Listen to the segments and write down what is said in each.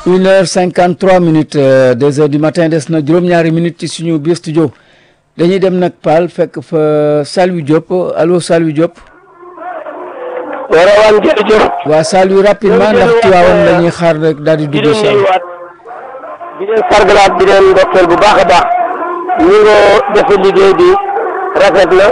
une heure cinquante trois minutes deux heures du matin des na juróom-ñaari minutes ci suñu biir studio dañuy dem nag Paal fekk fa Saliou Diop allo Saliou Diop. Rawaan jërëjëf. waa Saliou rapidement ndax Tiwaawan la ñuy xaar rek daal di di dugg leen si nuyuwaat di leen sargalaat di leen ndokkeel bu baax a baax ñu nga defe liggéey bi rafet na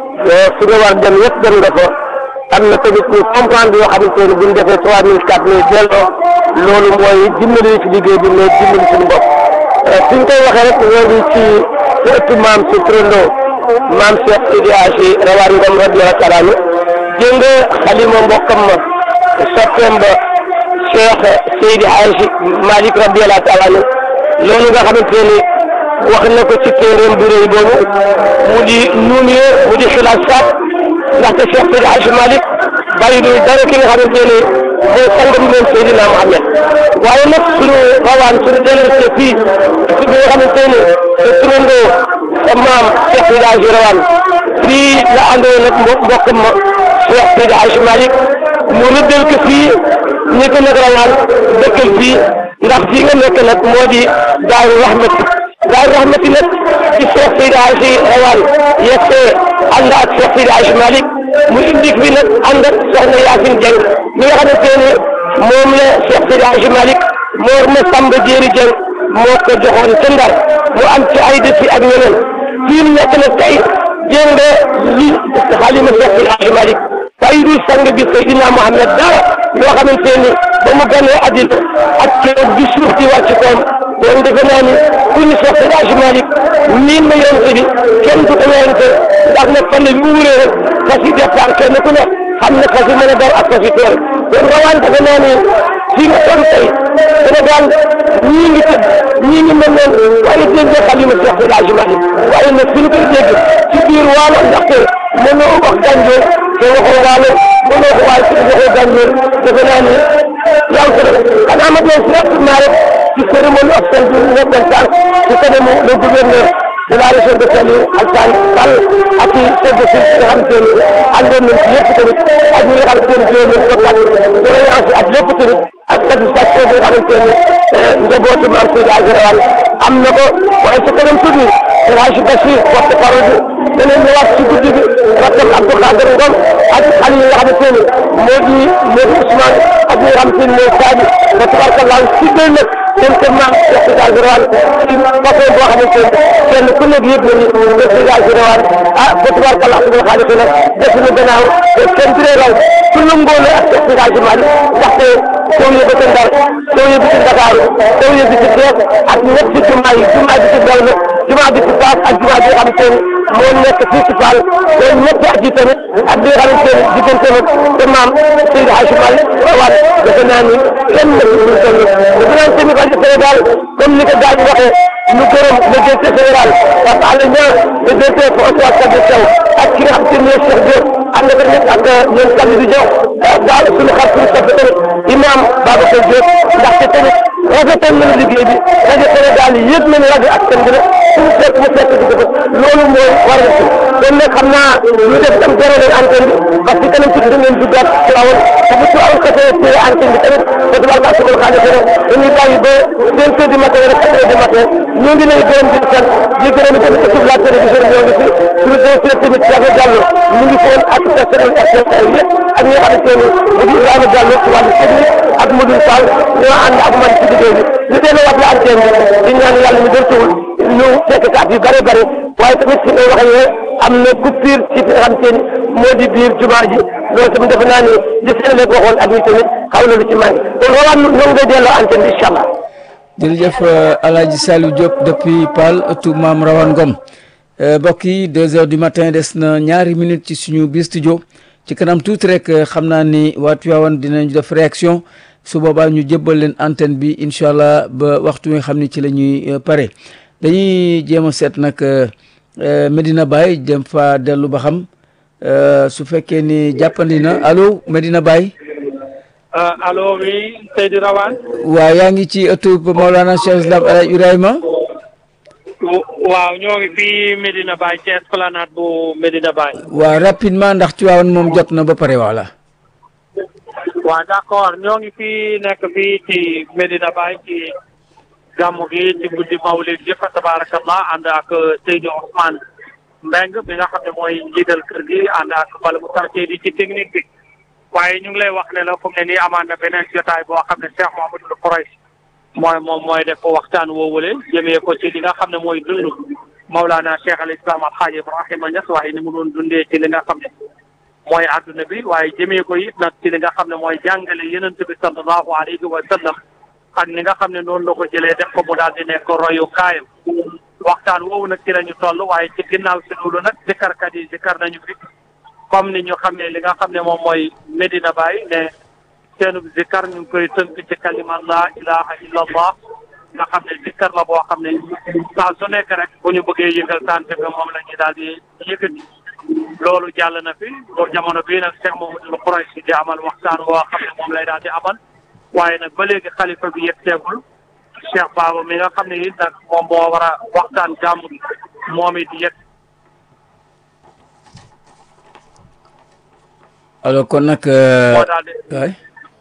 fi nga war dem yëpp dem nga fa am na tamit ñu comprendre yoo xamante ne bu ñu defee trois mille quatre mille delloo loolu mooy dimbali ci liggéey bi mais dimbali suñu bopp fi ñu koy waxee rek ñoo ngi ci ci ëttu maam si turandoo maam Cheikh Sidi Hadji Rawaan Ngom radiyallahu taala anhu jëng nga xalima mbokkam ma soppeem ba Cheikh Seydi Hadji Malick radiyallahu taala anhu loolu nga xamante ni wax na ko ci téeréem bu rëy boobu mu di nuumee mu di xilaas saat ndaxte Cheikh Seydi Hadji Malick bàyyi dul dara ki nga xamante ni mooy sang bi moom Seydina Mohamed waaye nag suñu rawaan suñu dellusee fii ci bi nga xamante ni sa turandoo sa maam Cheikh Seydi Hadji rawaan fii la àndoon nag mbo mbokkam ma Cheikh Seydi Hadji Malick mu rëddal ko fii ñi ko nag rawaan dëkkal fii ndax fii nga nekk nag moo di Daaru Rahmati Daaru Rahmati nag ci Cheikh Seydi Hadji rawaan yegsee ànd ak Cheikh Seydi Hadji Malick mu indi fi nag ànd ak soxna Yacine Dieng mi nga xamante ne moom la Cheikh Seydi Hadji Malick moo ma Samba Jéeri Dieng moo ko joxoon ca Ndar mu am ci ay dëkk ak ñeneen fii mu nekk nag tey jéem nga li xalima Cheikh Seydi Hadji Malick waaye du sang bi Seydina Mohamed dara yoo xamante ni ba mu gënee àddina ak keroog bi suuf di wàcc koom kon defe naa ni ku ñu Cheikh Seydi Hadji Malick miin ma yonte bi kenn du ko werante ndax nag fan bi mu wuree rek fas yi départ kenn ku ne xam na fas yi mën a daw ak fas yi tool kon rawaan defe naa ni fii nga toll tey Sénégal ñii ngi tëdd ñii ngi mel noonu waaye dégg nga xalima Cheikh Seydi Hadji Malick waaye nag fi ñu koy dégg ci biir waalo ndaxte mënoo wax gànjoor te waxoo waalo mënoo ko waaye ci waxoo gànjoor defe naa ni yàlla ko def xanaa ma doon si rapidement rek ci cérémonie officielle bi ñu nekkoon sànq ci kanamu le gouverneur de la région de Saint-Louis Alassane Sall ak i chef de service nga xamante ni àndoon nañ ci yëpp tamit ak ñi nga xamante ni ñoo leen kontaan doléance ak lépp tamit ak satisfaction bi nga xamante ni njabootu maam Seydi Hadji Rawaan am na ko waaye su kanam tuuti El Hadji Bachir porte parole bi danañ ñëwaat ci guddi bi rakkam Abdou Khader Ngom ak xale yi nga xamante ni moo di moo di Ousmane ak ñi nga xamante ni mooy Sadi ba tabarkallah si day nag seen kër maam Cheikh Seydi Hadji Rawaan ci façon boo xamante ni kenn ku nekk yëpp na ni Cheikh Seydi Hadji Rawaan ah ba tabarkallah subul xaalis nag def na gannaaw te kenn du raw su lëngoo la ak Cheikh Seydi Hadji Malick ndaxte soo yëbbu ci Ndar soo yëbbu ci Ndakaaru soo yëbbu ci Thiès ak ñetti jumaa yi jumaa bi ci Dawla jumaa bi ci Fass ak jumaa bi nga xamante ni moo nekk fii ci Fall loolu ñetti at yi tamit ak bi nga xamante ni diggante nag te maam Seydi Hadji Malick Rawaan defe naa ni kenn na ci ñu toll defe naa ni tamit rajo Sénégal comme ni ko gars yi waxee ñu gërëm le directeur général Pape Alé Niang le directeur François Kabir Sow ak ki nga xam te ne mooy Cheikh Diop ànd ak ñëpp ak ñoom Kabir Diop daal suñu xar suñu soppe tamit imam Babacar Diop ndaxte tamit rafetal nañu liggéey bi rajo Sénégal yëpp nañu rajo ak seen bi rek suñu fekk mu fekk di ko loolu mooy waral ci kon nag xam naa ñu def tam zéro leen antenne bi parce que kanam tuuti da ngeen duggaat ci awoon te bu ci awoon kese téye antenne bi tamit te tubaab subal xaalis rek dañuy bàyyi ba cinq heures du matin rek quatre heures du matin ñoo ngi lay gërëm di sant di gërëm tamit équipe la télévision ñoo ngi fi suñu directeur tamit Diaga Diallo ñu ngi foon ak personnel RTL yëpp ak ñi nga xamante ni mu di Ibrahima Diallo ci wàllu technique ak Modou Fall ñoo ànd ak man ci liggéey bi ñu delloo wax la antenne bi di ñaan yàlla ñu dërtuwul ñu fekk at yu bare bare waaye tamit fi ngay waxee am na coupure ci fi nga xamante ni moo di biir jumaa ji loolu tamit defe naa ni li seen lekk waxoon ak ñi tamit xaw na lu ci manqué kon rawaan ñoo ngay delloo antenne bi incha allah jërëjëf El Hadji Saliou Diop depuis Paal ëttu maam Rawaan Ngom mbokk yi deux heures du matin des na ñaari minutes ci suñu biir studio ci kanam tuuti rek xam naa ni waa Tivaouane dinañ def réaction su boobaa ñu jébbal leen antenne bi incha allah ba waxtu wi nga xam ni ci la ñuy pare dañuy jéem a seet nag Medina Baye dem fa dellu ba xam su fekkee ni jàppandi na allo Medina Baye. allo oui Seydi Rawaan. waaw yaa ngi ci ëttu Maolana Cheikh Islam El Hadj Ibrahima. waaw ñoo ngi fii Medina Baye ci esplanade bu Medina Baye. waaw rapidement ndax Tivaouane moom jot na ba pare voilà. waaw d'accord ñoo ngi fii nekk fii ci Medina Baye ci gàmmu gi ci guddi mawlid gi fa tabarakallah ànd ak Seydou Ousmane Mbeng bi nga xam ne mooy njiital kër gi ànd ak bala mu quartier di ci technique bi waaye ñu ngi lay wax ne la fu mu ne nii amaan na beneen jotaay boo xam ne Cheikh Mouhamadou Khouraychi mooy moom mooy def waxtaan woowule jëmee ko ci li nga xam ne mooy dund Mawlana Cheikh al Islam al Hadj Ibrahima Niass waaye ni mu doon dundee ci li nga xam ne mooy adduna bi waaye jëmee ko it nag ci li nga xam ne mooy jàngale yenent bi sallallahu alayhi wa sallam ak ni nga xam ne noonu la ko jëlee def ko mu daal di nekk royu kaayam waxtaan woowu nag ci la ñu toll waaye ci ginnaaw si loolu nag zikarkat yi zikar nañu fi comme ni ñu xam ne li nga xam ne moom mooy Medina Baye ne seenub zikar ñu ngi koy tënk ci kalima la ilaha illa allah nga xam ne zikar la boo xam ne saa su nekk rek bu ñu bëggee yëngal tànn bi moom la ñuy daal di yëkkati loolu jàll na fi ba jamono bii nag Cheikh Mouhamadou Khouraychi di amal waxtaan boo xam ne moom lay daal di amal waaye nag ba léegi xalifa bi yëpp teegul Cheikh Baba mi nga xam ne it nag moom moo war a waxtaan gàmmu gi moom it yëpp. alors kon nag. moo daal di. waay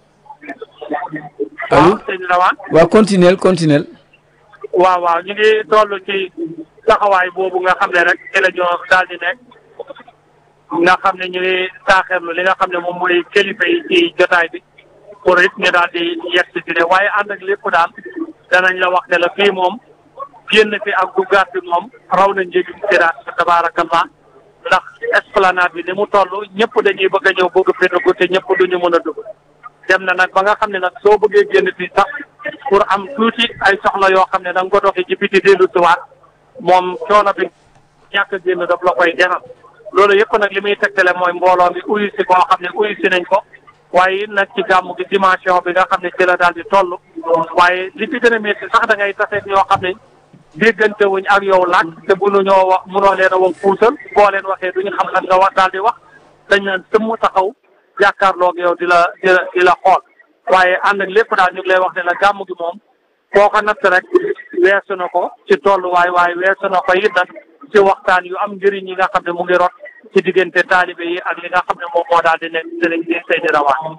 waaw allo sëñ Rawane. waaw continuel continuel waaw waaw ñu ngi toll ci taxawaay boobu nga xam ne rek ci la ñu daal di nekk nga xam ne ñu ngi taaxeerlu li nga xam ne moom mooy kilifa yi ci jotaay bi pour it ñu daal di yegg si ne waaye ànd ak lépp daal danañ la wax ne la fii moom génn fi ak duggaat bi moom raw na njëgi siraat tabaarakallah ndax esplanade bi ni mu toll ñëpp dañuy bëgg a ñëw bëgg fi dugg te ñëpp duñu mën a dugg dem na nag ba nga xam ne nag soo bëggee génn fii sax pour am tuuti ay soxla yoo xam ne da nga ko doxee ci biti dellu siwaat moom coono bi ñàkk a génn daf la koy jaral loolu yëpp nag li muy tegtale mooy mbooloo mi uyu si boo xam ne uyu si nañ ko waaye it nag ci gàmmu gi dimension bi nga xam ne ci la daal di toll waaye li fi gën a métti sax da ngay taseet ñoo xam ne déggante wuñ ak yow laaj te mënuñoo wax mënoo leen a wax puusal boo leen waxee duñu xam lan nga wax daal di wax dañ naan sëmm taxaw jàkkaarloog yow di la di la di la xool waaye ànd ak lépp daal ñu ngi lay wax ne la gàmmu gi moom boo ko natt rek weesu na ko ci tolluwaay waaye weesu na ko it nag ci waxtaan yu am njëriñ yi nga xam ne mu ngi rot ci diggante taalibe yi ak li nga xam ne moom moo daal di nekk sëriñ bi Seydi Rawaan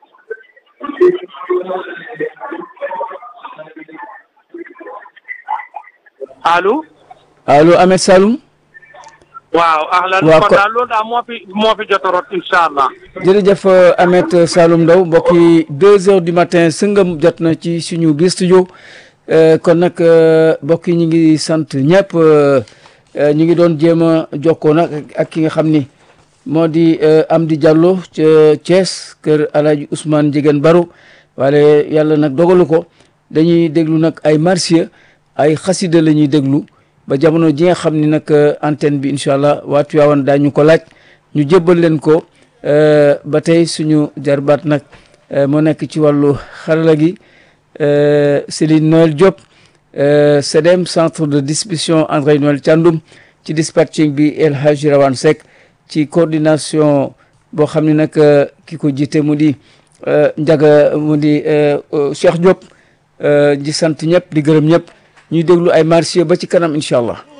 allo allo Ahmed Saloum waaw ahlan Waaw, kon ko- daal loolu daal moo fi moo fi jot a rot incha allah jërëjëf Ahmed Saloum Ndaw mbokk yi deux heures du matin sëngam jot na ci suñu biir studio Euh, kon nag euh, mbokk yi ñu ngi sant ñëpp euh, euh, ñu ngi doon jéem a jokkoo nag ak- ak ki nga xam ni moo di euh, Amdi Diallo ca Thiès kër Alaaji Ousmane Ndiéguène Baro wala yàlla nag dogalu ko dañuy déglu nag ay marsiya ay xasida la ñuy déglu ba jamono ji nga xam ni nag euh, antenne bi incha allah waa Tiwaawan daañu ko laaj ñu jébbal leen ko euh, ba tey suñu jarbaat nag euh, moo nekk ci wàllu xarala gi euh, Céline Noël Diop euh, CEDEM centre de distribution André Noël Thiandoum ci dispatching bi El Hadji Rawane Seck ci coordination boo xam ne nag euh, ki ko jiite mu di euh, Njaga mu di euh, euh, Cheikh Diop euh, di sant ñëpp di gërëm ñëpp ñuy déglu ay marché ba ci kanam incha allah